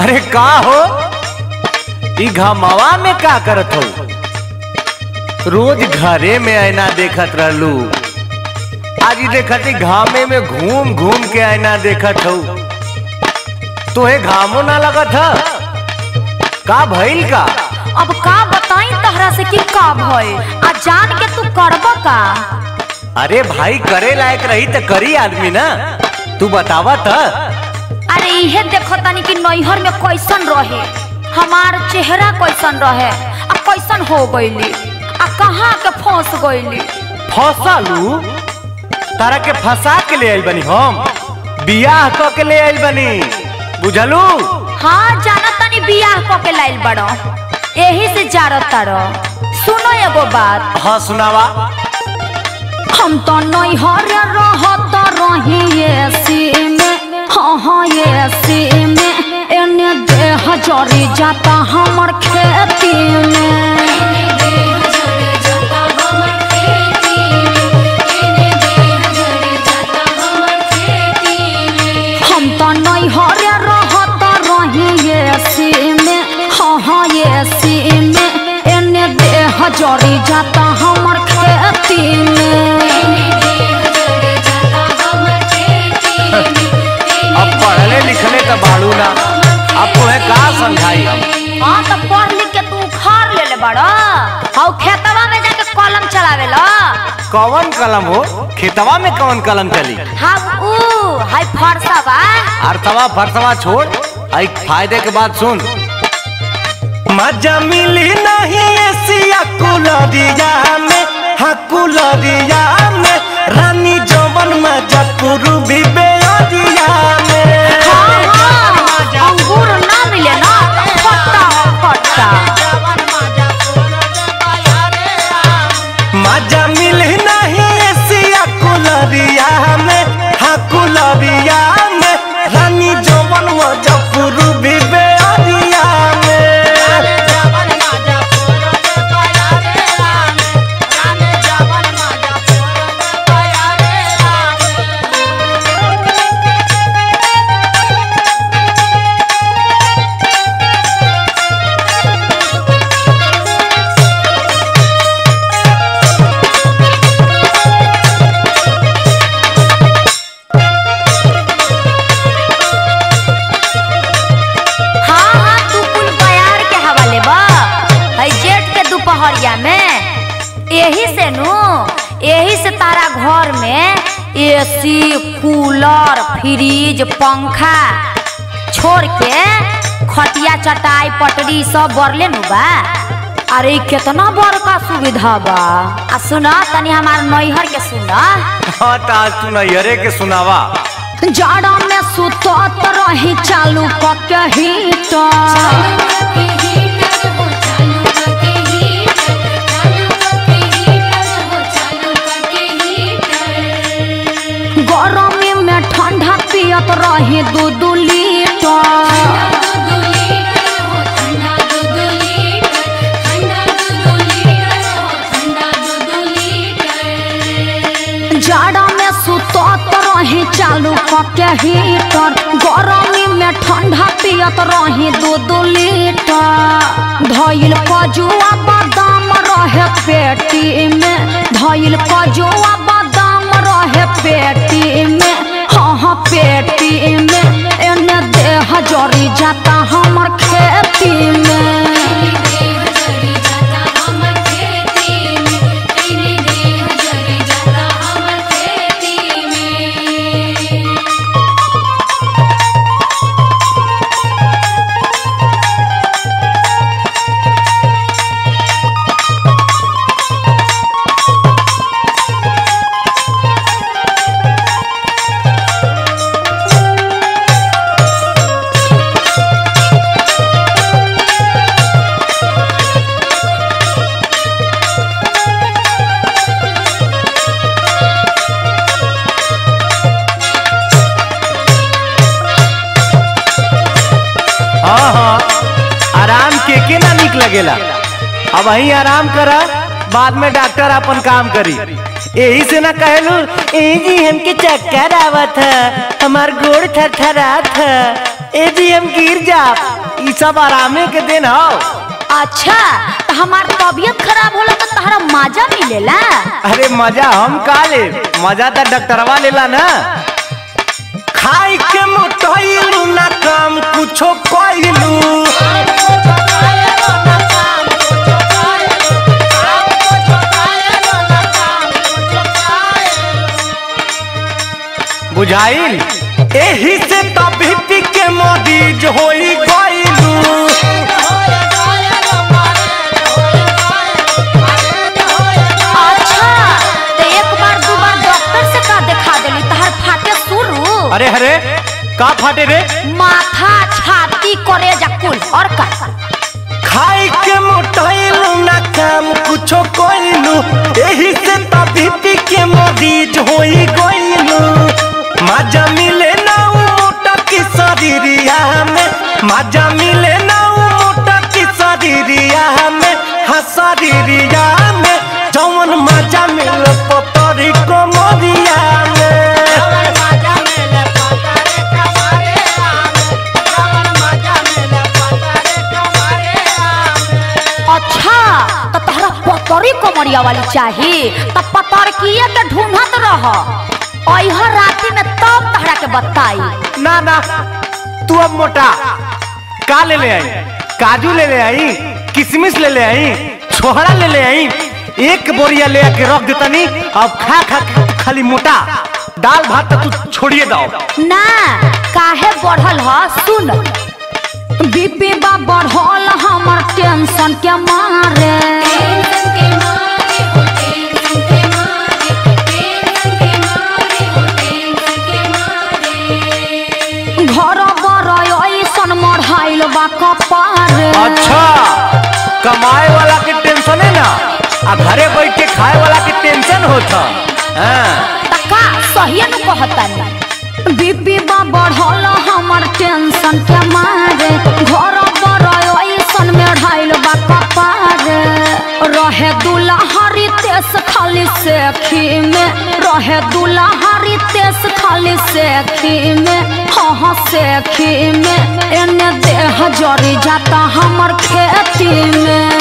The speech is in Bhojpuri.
अरे का हो ई घमवा में का करत हो रोज घरे में आईना देखत रहलू आज ई देखत ही घामे में घूम घूम के आईना देखत हो तोहे घामो ना लगत ह का भइल का अब का बताई तहरा से कि का भइल आ जान के तू करब का अरे भाई करे लायक रही त करी आदमी ना तू बतावा त अरे इहे देखो तनी कि नैहर में कैसन रहे हमार चेहरा कैसन रहे आ कैसन हो गईली आ कहाँ के फंस गईली फसालू तारा के फंसा के ले आइल बनी हम बियाह क के ले आइल बनी बुझलू हाँ जाना तनी बियाह क के लाइल बड़ो यही से जारत तारो सुनो एगो बात हाँ सुनावा हम तो नैहर रहत रही एसी में हाँ हाँ एसी में एने देह जरी जाता हमर खेती में हम तो नैहर रहत रही एसी में हाँ हाँ एसी में एने देह जरी जाता हमर खेती में अब पढ़ले लिखले तो बाड़ू ना अब तुम्हें का समझाई हम हाँ तो पढ़ लिख के तू उखाड़ ले ले बड़ा हाउ खेतवा में जाके कलम चलावे ला कौन कलम हो खेतवा में कौन कलम चली हाँ ऊ हाय फरसा बा अर्थवा फरसवा छोड़ आई फायदे के बाद सुन मजा मिली नहीं एसिया कुलरिया में हाँ कुलरिया में रानी जवन मजा पूर्वी बेअरिया में हाँ हाँ अंगूर ना मिले ना तो खट्टा खट्टा मजा मिली नहीं एसिया कुलरिया में हाँ कुलरिया में रानी जवन मजा पूर्वी बेअरिया में हाँ हाँ तू कुल बयार के हवाले बा है जेठ के दोपहरिया में यही से नु यही से तारा घर में एसी कूलर फ्रिज पंखा छोड़ के खटिया चटाई पटरी सब बरले नु बा अरे इ केतना बड़का सुविधा बा आ सुना तनी हमार नैहर के सुना हाँ तो आज तू नैहरे के सुनावा जाड़ा में सुतत रही चालू पके हीटर गरमी में ठंडा पियत रही दू दू लीटर जाड़ा में सुतत रही चालू पके हीटर गरमी में ठंडा पियत रही दू दू लीटर धइल कजुआ बादाम रहे पेटी में धइल कजुआ बादाम रहे पेटी में हाँ हाँ पेटी में एने देह जरी जाता हमर खेती में हाँ हाँ आराम के के ना निक लगेला अब वही आराम करा बाद में डॉक्टर अपन काम करी यही से ना कहलू ए जी हमके चक्कर आवत है हमार गोड़ थरथरात है ए जी हम गिर जा ई सब आरामे के दिन हो अच्छा तो हमार तबीयत खराब होला तो तहरा मजा मिलेला अरे मजा हम का ले मजा तो डॉक्टरवा लेला ना खाई के मोटइलू ना काम कुछो कइलू बुझाइल एही से तबीयत के मरीज होई गइलू अच्छा तो एक बार दो बार डॉक्टर से का दिखा देली तहर फाटे शुरू अरे अरे का फाटे रे माथा छाती करे जा कुल और का खाई के मोटाइलू ना काम कुछो कइलू एही से तबीयत के मरीज होई गइलू मजा मिले ना उ मोटा की शरीरिया में मजा मिले ना उ मोटा की शरीरिया में हाँ शरीरिया में जौन मजा मिले पतरी कमरिया में अच्छा तो तहरा पतरी कमरिया वाली चाही तो पतरकिए के ढूंढत रह अइहर राती में तब तहरा के बताई ना ना तू अब मोटा का ले ले आई काजू ले ले आई किशमिश ले ले आई छोहरा ले ले आई एक बोरिया ले आके रख देता नी अब खा खा के खाली मोटा दाल भात तो तू छोड़िए दो ना काहे बढ़ल ह सुन बीपी बा बढ़ल हमर टेंशन के मारे घर बर ऐसन मढ़ाइल बा कपारे अच्छा कमाए वाला के टेंशन है ना आ घरे बैठ के खाए वाला के टेंशन होता हाँ तका सही न कहतानी बीपी बा बढ़ल हमर टेंशन के मारे घर पर ऐसन में ढाइल बा कपारे रहे दुल्हरी तेस खाली सेखी में रहे दुल्हरी तेस खाली सेखी में हाँ हाँ सेखी में एने देह जरी जाता हमर खेती में